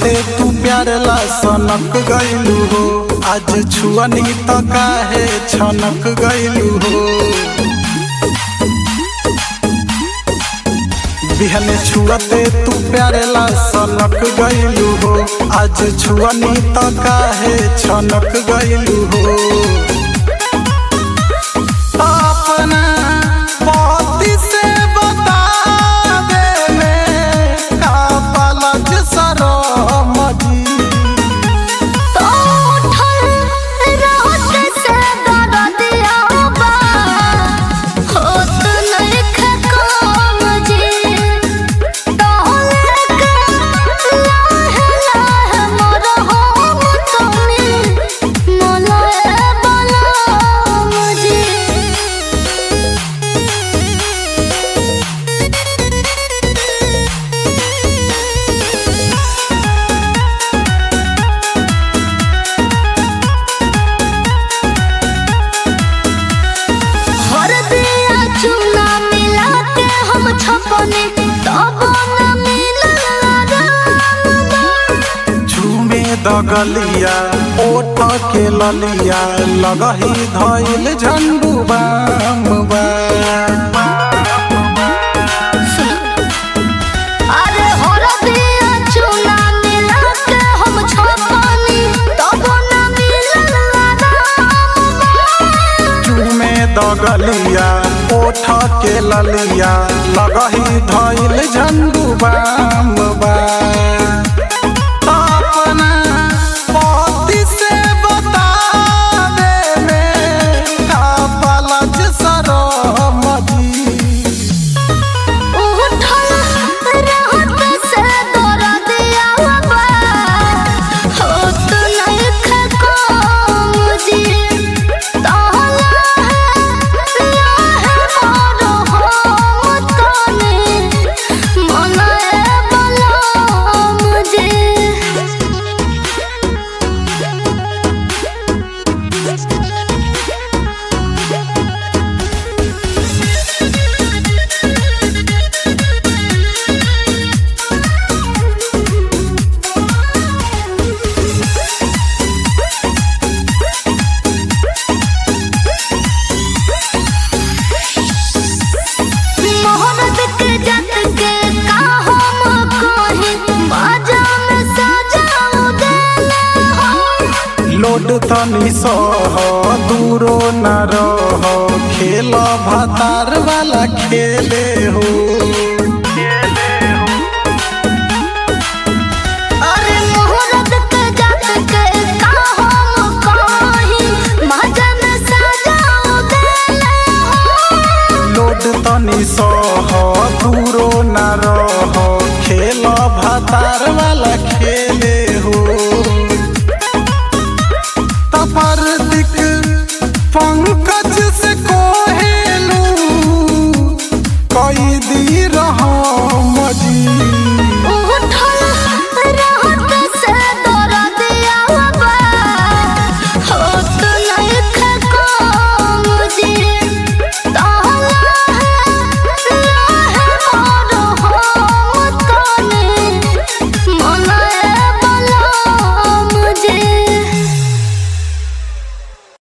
छुअते तू प्यार ला सनक गइलू हो आज छुअनी त काहे छनक गइलू हो बिहने छुअते तू प्यार ला सनक गइलू हो आज छुअनी त काहे छनक गइलू हो अपना पति से बता दे में का पलज सरम जी तो उठल रात से दरदिया बा होत नइखे काम जी तोहले के लाहे लाहे मोर हम तनी मलए बलम जी हर दिया चूना मिला के हम छपने तब न मिलल राम झूमे दगलिया ओठ के ललिया लगही धइल झंडू बाम बा अरे हर दिया चूना मिला के हम छपने तब न मिलल राम झूमे दगलिया ओठ के ललिया लगही धइल झंडू बाम बा अपना पति से बता दे में का पलज सरम जी उठल रात से दरदिया बा होत नइखे काम जी तहला लाहे मोर हम तनी मनए बलम जी मोहब्बत के जत के का हम कही बाजा में सजाऊ देले हो लोड तनी सह दूरो न रह खेल भतार वाला खेले हो